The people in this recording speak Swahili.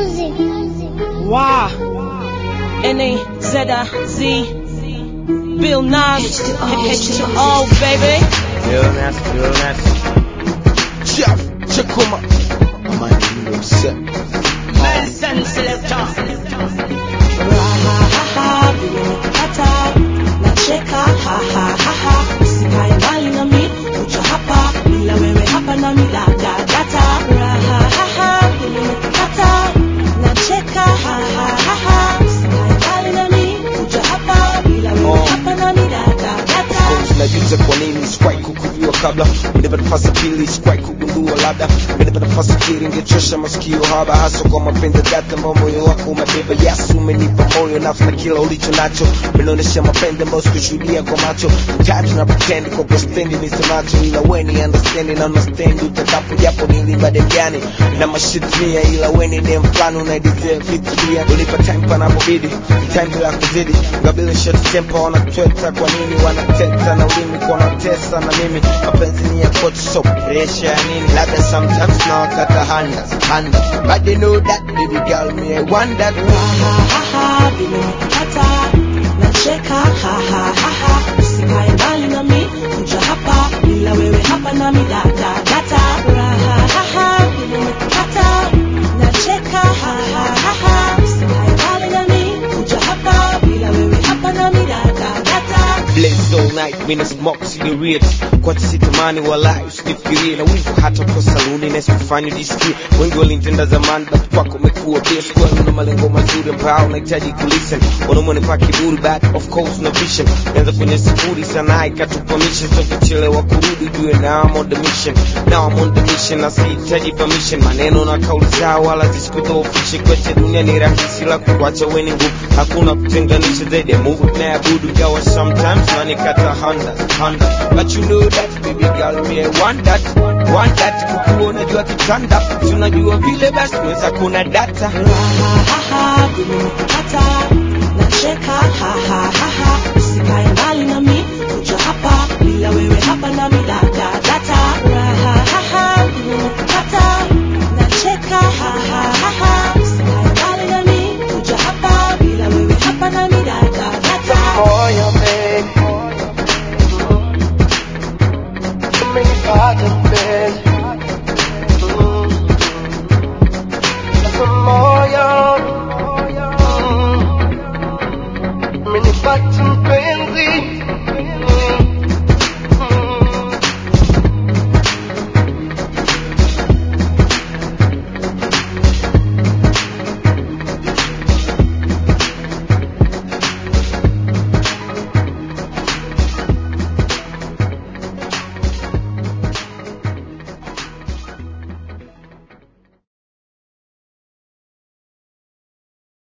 Wow. N-A-Z-I-Z. Bill Nas. H to O, baby. Real nasty, real nasty. Jeff, Chakuma. Amani Milo Set. Medicine selector. Rahahaha, vile umekata nacheka hahahaha, usikae mbali nami, kuja hapa bila wewe hapa nami dadadata. Rahahaha, vile umekata nacheka hahahaha, usikae mbali nami, kuja hapa bila wewe Oh. hapa nami dadadata. najuza kwa nini sikuwahi kukujua kabla umenipa nafasi ya pili sikuwahi kugundua labda umenipa nafasi ya pili ingechosha masikio haba hasa kwa mapenzi dhati ambao moyo wako umebeba yesu umenipa moyo nafsi na kila ulicho nacho umenionyesha mapenzi ambayo sikushuhudia kwa macho tatu na pretend kwa kustendi nisemacho ila weni understand na understand utakapo japo nilibade gani na mashitimia ila weni dem fulani unaidizia vitu pia ulipa time panapobidi time bila kuzidi ngabili short temper wanatweta kwa nini wanateta na ulimi kwa wanatesa na mimi mapenzi ni ya kocha so pressure ya nini labda sometimes na wakata handa handa but they know that baby girl me I want that Rahahaha, vile umekata nacheka hahahaha, usikae mbali nami, kuja hapa bila wewe hapa nami dadadata. Rahahaha, vile umekata nacheka hahahaha, usikae mbali nami, kuja hapa bila wewe hapa nami dadadata. Blaze all night, mina smoke cigarette kwa sitamani walai usinifikirie na wivu hata kwa saluni na sikufanya jisikie wengi walinitenda zamani but kwako umekuwa best kwa na malengo mazuri ambao unahitaji kulisten wanaume nipa kiburi but of course no vision nianza kwenye sifuri sana ikatupa mission so kuchelewa kurudi jue now I'm on the mission now I'm on the mission na sihitaji permission maneno na kauli zao wala zisikudhoofishe kweche dunia ni rahisi la kukuacha weni ngumu hakuna kutenganisha zaidi ya Mungu tunayeabudu gawa sometimes nanikata honda honda but you know that baby girl me I want that want that kukuona jua kitanda tunajua vile basi weza kuna data Rahahaha, vile umekata nacheka hahahaha,